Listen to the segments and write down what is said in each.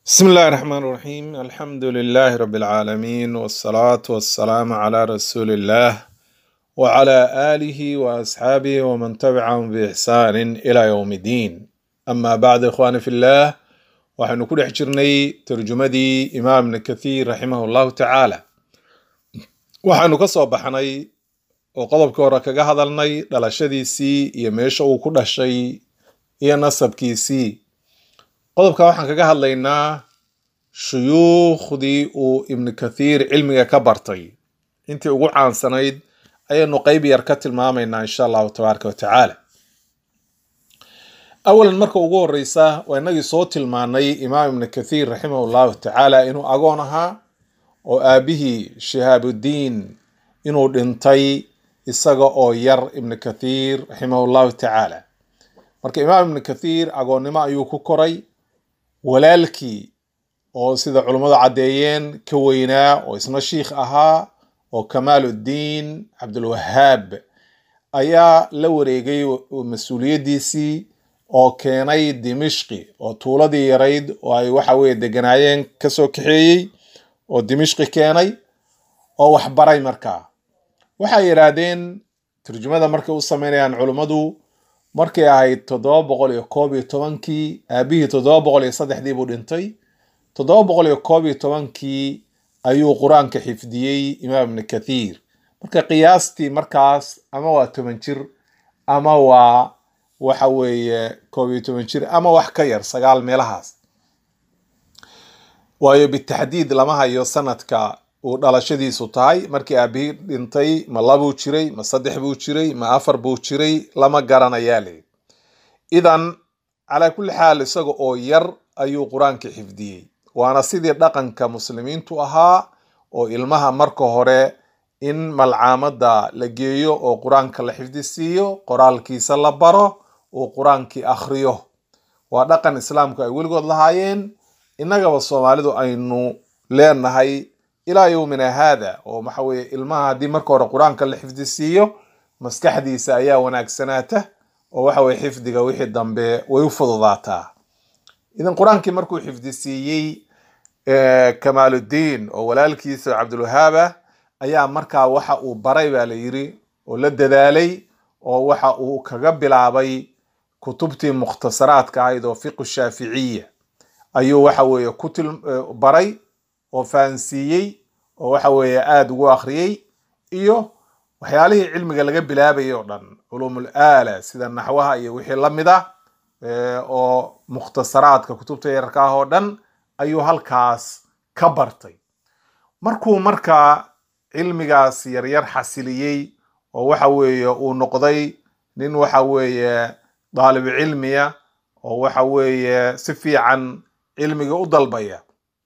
بسم الله الرحمن الرحيم الحمد لله رب العالمين والصلاة والسلام على رسول الله وعلى آله وأصحابه ومن تبعهم بإحسان إلى يوم الدين أما بعد إخواني في الله waxaynu ku dhex jirnay tarjumadii imaam ibn kathiir raximah llahu tacaala waxaynu ka soo baxnay oo qodobkii hore kaga hadalnay dhalashadiisii iyo meesha uu ku dhashay iyo nasabkiisii qodobka waxaan kaga hadlaynaa shuyuukhdii uu ibnu kathiir cilmiga ka bartay intii ugu caansanayd ayaynu qeyb yar ka tilmaamaynaa insha allahu tabaaraka watacaala awalan marka ugu horeysa waa inagii soo tilmaanay imaam ibnu kathiir raximah llahu tacaala inuu agoon ahaa oo aabihii shihaabudiin inuu dhintay isaga oo yar ibnu kathiir raximah llahu tacaala marka imaam ibnu kathiir agoonnimo ayuu ku koray walaalkii oo sida culummadu caddeeyeen ka weynaa oo isna shiikh ahaa oo kamaaluddiin cabdulwahaab ayaa la wareegay mas-uuliyaddiisii oo keenay dimishqi oo tuuladii yarayd oo ay waxa weye deganaayeen kasoo kaxeeyey oo dimishqi keenay oo waxbaray markaa waxay yidhaahdeen turjumada markay u sameynayaan culummadu markay ahayd toddoba boqol iyo koob iyo tobankii aabihii toddoba boqol iyo saddexdii buu dhintay toddoba boqol iyo koob iyo tobankii ayuu qur-aanka xifdiyey imaam ibnu kathiir marka qiyaastii markaas ama waa toban jir ama waa waxa weeye koob iyo toban jir ama wax ka yar sagaal meelahaas waayo bitaxdiid lama hayo sanadka uu dhalashadiisu tahay markii aabihii dhintay ma labuu jiray ma saddex buu jiray ma afar buu jiray lama garanayaa le idan calaa kulli xaal isaga oo yar ayuu qur-aanka xifdiyey waana sidii dhaqanka muslimiintu ahaa oo ilmaha marka hore in malcaamada la geeyo oo qur-aanka la xifdisiiyo qoraalkiisa la baro uu qur-aankii akhriyo waa dhaqan islaamku ay weligood lahaayeen innagaba soomaalidu aynu leenahay ilaa yowmina haada oo waxa weye ilmaha haddii marka hore qur-aanka la xifdisiiyo maskaxdiisa ayaa wanaagsanaata oo waxa weye xifdiga wixii dambe way u fududaataa idan qur-aankii markuu xifdisiiyey kamaaluddiin oo walaalkiisa cabdulwahaaba ayaa markaa waxa uu baray baa la yiri oo la dadaalay oo waxa uu kaga bilaabay kutubtii mukhtasaraadka ahayd oo fiqu shaaficiya ayuu waxa weeye ku baray oo fahansiiyey oo waxa weeye aada ugu akhriyey iyo waxyaalihii cilmiga laga bilaabayay oo dhan culuumul aala sida naxwaha iyo wixii la mid ah oo mukhtasaraadka kutubta yararka ah oo dhan ayuu halkaas ka bartay markuu markaa cilmigaas yaryar xasiliyey oo waxa weeye uu noqday nin waxa weeye daalibu cilmiya oo waxa weeye si fiican cilmiga u dalbaya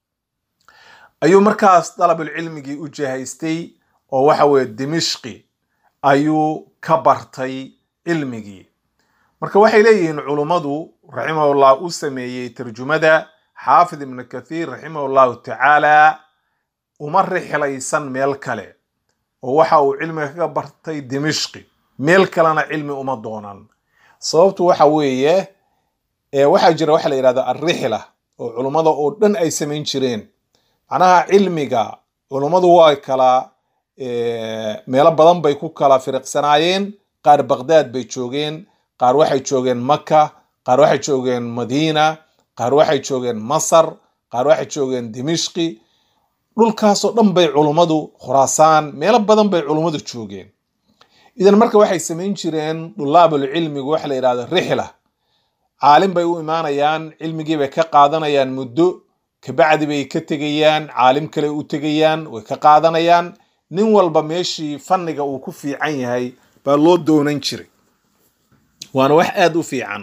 ayuu markaas dalabulcilmigii u jahaystay oo waxa weeye dimishqi ayuu ka bartay cilmigii marka waxay leeyihiin culummadu raximahullah u sameeyey tarjumada xaafid ibnu kathiir raximahullahu tacaala uma rixlaysan meel kale oo waxa uu cilmiga kaga bartay dimishqi meel kalena cilmi uma doonan sababtu waxa weeye waxaa jira waxa la yidhahda alrixla oo culummada oo dhan ay samayn jireen macnaha cilmiga culummadu waa kala meelo badan bay ku kala firiqsanaayeen qaar baqdaad bay joogeen qaar waxay joogeen maka qaar waxay joogeen madiina qaar waxay joogeen masar qaar waxay joogeen dimishqi dhulkaasoo dhan bay culummadu khuraasaan meelo badan bay culummadu joogeen idan marka waxay samayn jireen dulaabul cilmigu waxa la yidhahdo rixla caalim bay u imaanayaan cilmigii bay ka qaadanayaan muddo kabacdi bay ka tegayaan caalim kale u tegayaan way ka qaadanayaan nin walba meeshii fanniga uu ku fiican yahay baa loo doonan jiray waana wax aada u fiican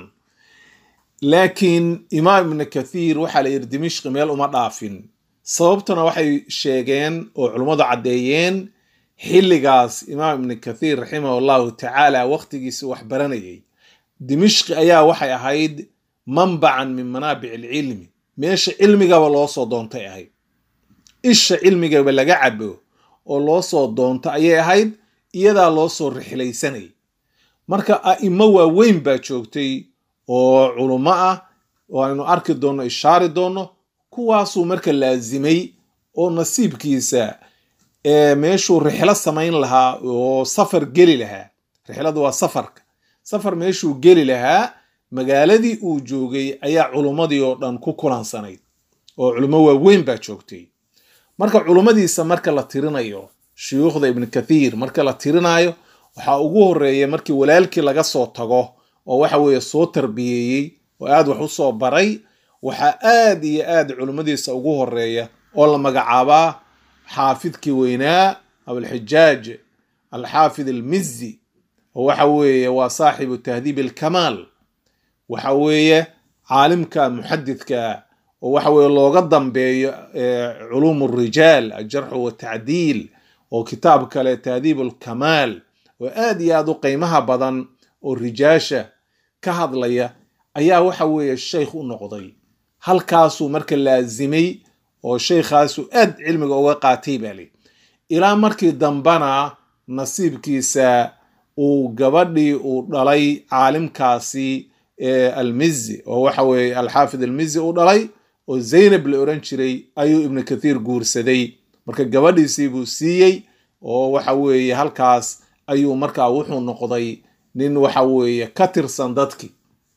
laakiin imaam ibnu kathiir waxaa la yidhi dimishqi meel uma dhaafin sababtuna waxay sheegeen oo culummadu caddeeyeen xilligaas imaam ibnu kathiir raximah llahu tacaala waqtigiisi wax baranayay dimishqi ayaa waxay ahayd manbacan min manaabic alcilmi meesha cilmigaba loo soo doontay ahayd isha cilmigaba laga cabo oo loo soo doonto ayay ahayd iyadaa loo soo rixlaysanayay marka a'imo waaweyn baa joogtay oo culummo ah oo aynu arki doonno ishaari doonno kuwaasuu marka laazimay oo nasiibkiisa meeshuu rixlo samayn lahaa oo safar geli lahaa rixladu waa safarka safar meeshuu geli lahaa magaaladii uu joogay ayaa culummadii oo dhan ku kulansanayd oo culummo waaweyn baa joogtay marka culummadiisa marka la tirinayo shuyuukhda ibnu kathiir marka la tirinayo waxaa ugu horeeya markii walaalkii laga soo tago oo waxa weeye soo tarbiyeeyey oo aad wax u soo baray waxaa aad iyo aad culummadiisa ugu horeeya oo la magacaabaa xaafidkii weynaa abulxijaaj alxaafid almizi oo waxa weeye waa saaxibu tahdiib alkamaal waxa weeye caalimka muxadidka oo waxa weeye looga dambeeyo culuum rijaal aljarxu watacdiil oo kitaab kale tahdiib alkamaal oo aad iyo aad u qiimaha badan oo rijaasha ka hadlaya ayaa waxa weeye sheykh u noqday halkaasuu marka laazimay oo sheykhaasu aad cilmiga uga qaatay baa li ilaa markii dambana nasiibkiisa uu gabadhii uu dhalay caalimkaasi almizi oo waxa weeye alxaafid almizi uu dhalay oo zaynab la oran jiray ayuu ibnu kathiir guursaday marka gabadhiisii buu siiyey oo waxa weeye halkaas ayuu markaa wuxuu noqday nin waxa weeye ka tirsan dadki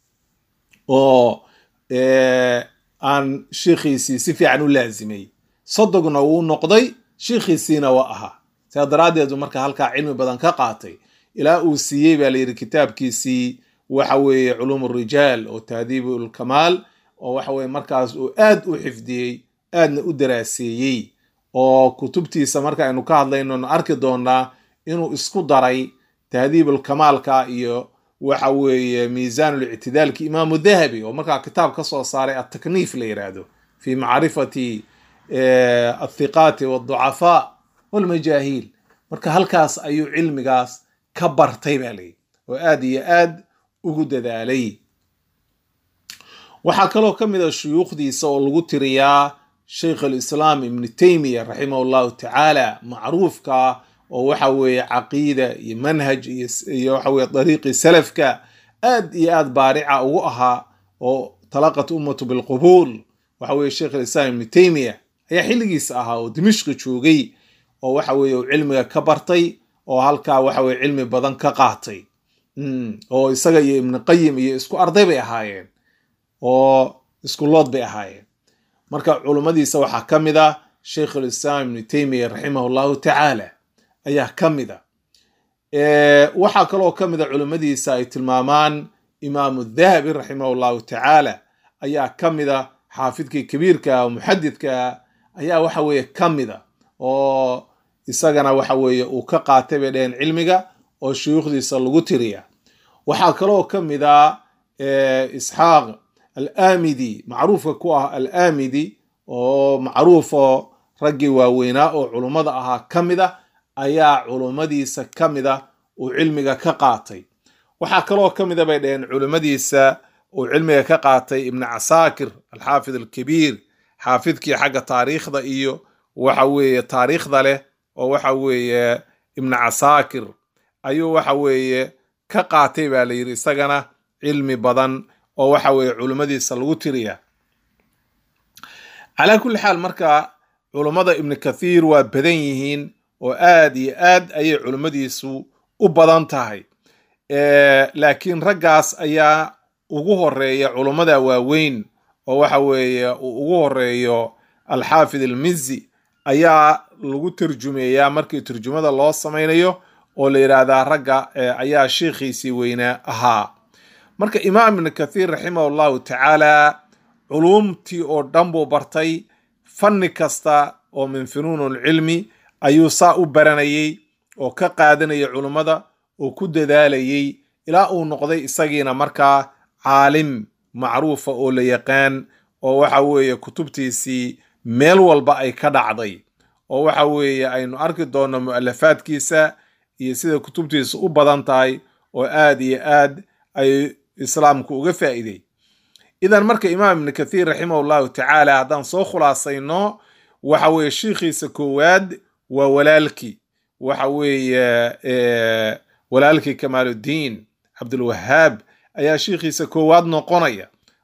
oo aan shiikhiisii si fiican u laazimay sodogna wuu noqday shiikhiisiina waa ahaa sidaa daraaddeedu marka halkaa cilmi badan ka qaatay ilaa uu siiyey baa layidhi kitaabkiisii waxa weeye culuum rijaal oo tahdiibu lkamaal oo waxa weye markaas uu aad u xifdiyey aadna u daraaseeyey oo kutubtiisa marka aynu ka hadlayno arki doonaa inuu isku daray tahdiibulkamaalka iyo waxa weeye miisaanlictidaalki imaamu dahabi oo markaa kitaab ka soo saaray atakniif la yidhaahdo fi macrifati athiqaati walducafaa walmajaahiil marka halkaas ayuu cilmigaas ka bartay baa layidhi oo aad iyo aad ugu dadaalay waxaa kaloo ka mid a shuyuukhdiisa oo lagu tiriyaa sheikh alislaam ibnu taymiya raximah llahu tacaala macruufka oo waxa weeye caqiida iyo manhaj iyo waxa weye dariiqii salafka aad iyo aad baarica ugu ahaa oo talaqat ummatu bilqubuul waxa weye sheikh alislaam ibnu taymiya ayaa xilligiisa ahaa oo dimishqi joogay oo waxa weeye uu cilmiga ka bartay oo halkaa waxa weye cilmi badan ka qaatay oo isaga iyo ibnu qayim iyo isku arday bay ahaayeen oo isku lood bay ahaayeen marka culummadiisa waxaa ka mid ah sheikh alislaam ibnu taymiya raximah llahu tacaala ayaa ka mid a waxaa kaloo ka mid a culimmadiisa ay tilmaamaan imaamu dahabi raximah llahu tacaala ayaa ka mid a xaafidkii kabiirka oo muxadidka ayaa waxa weeye ka mid a oo isagana waxa weeye uu ka qaatay bay dheheen cilmiga oo shuyuukhdiisa lagu tiriya waxaa kaloo ka mid a isxaaq alaamidi macruufka ku ah alaamidi oo macruufo raggii waaweynaa oo culummada ahaa ka mid a ayaa culummadiisa ka mid a uu cilmiga ka qaatay waxaa kaloo ka mid a bay dheheen culimmadiisa uu cilmiga ka qaatay ibnu casaakir alxaafid alkabiir xaafidkii xagga taariikhda iyo waxa weeye taariikhda leh oo waxa weeye ibnu casaakir ayuu waxa weeye ka qaatay baa la yidhi isagana cilmi badan oo waxa weeye culummadiisa lagu tiriya calaa kulli xaal marka culummada ibnu kathiir waa badan yihiin oo aad iyo aad ayay culummadiisu u badan tahay laakiin raggaas ayaa ugu horeeya culummada waaweyn oo waxa weeye uu ugu horeeyo alxaafid almizi ayaa lagu tarjumeeyaa markii turjumada loo samaynayo oo la yidhaahdaa ragga ayaa sheikhiisii weynaa ahaa marka imaam ibnu kathiir raximah llahu tacaala culuumtii oo dhan buu bartay fanni kasta oo min funuun lcilmi ayuu saa u baranayey oo ka qaadanayay culummada oo ku dadaalayey ilaa uu noqday isagiina markaa caalim macruufa oo la yaqaan oo waxa weeye kutubtiisii meel walba ay ka dhacday oo waxa weeye aynu arki doonno mu'alafaadkiisa iyo sida kutubtiisa u badan tahay oo aad iyo aad ay islaamku uga faa'iiday idan marka imaam ibnu kathiir raximah llahu tacaala haddaan soo khulaasayno waxa weeye shiikhiisa koowaad waa walaalkii waxa weeye walaalkii kamaaluddiin cabdulwahaab ayaa shiikhiisa koowaad noqonaya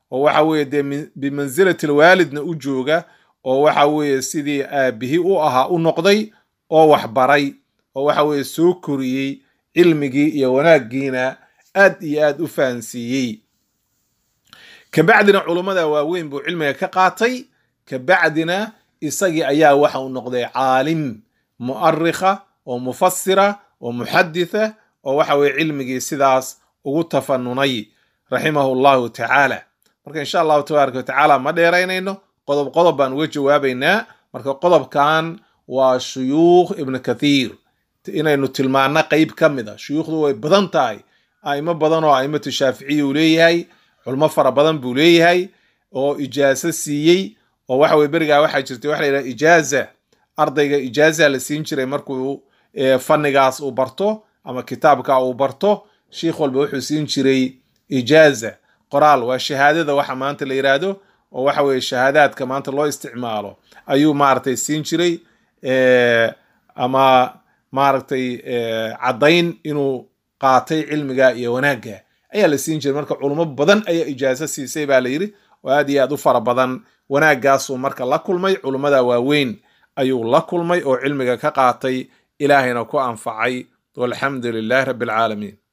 oo waxa weeye dee bimansilati lwaalidna u jooga oo waxa weeye sidii aabihi u ahaa u noqday oo waxbaray oo waxa weeye soo koriyey cilmigii iyo wanaaggiina aad iyo aad u fahansiiyey kabacdina culummada waaweyn buu cilmiga ka qaatay kabacdina isagii ayaa waxa uu noqday caalim mu'arikha oo mufasira oo muxaditha oo waxa weye cilmigii sidaas ugu tafanunay raximahu llahu tacaala marka insha allahu tabaaraka watacaala ma dheeraynayno qodob qodob baan uga jawaabaynaa marka qodobkan waa shuyuukh ibnu kathiir inaynu tilmaano qeyb ka mid a shuyuukhdu way badan tahay a'imo badan oo a'imatu shaaficiya uu leeyahay culmo fara badan buu leeyahay oo ijaaso siiyey oo waxa weye berigaa waxaa jirtay waxa la yidhaha ijaaza ardayga ijaaza la siin jiray markuu fannigaas uu barto ama kitaabka uu barto sheikh walba wuxuu siin jiray ijaaza qoraal waa shahaadada waxa maanta la yidhaahdo oo waxa weye shahaadaadka maanta loo isticmaalo ayuu maaragtay siin jiray ama maaragtay caddayn inuu qaatay cilmiga iyo wanaagga ayaa la siin jiray marka culummo badan ayaa ijaaso siisay baa la yidhi oo aad iyo aad u fara badan wanaaggaasuu marka la kulmay culummada waaweyn ayuu la kulmay oo cilmiga ka qaatay ilaahayna ku anfacay walxamdu lilahi rabbi alcaalamiin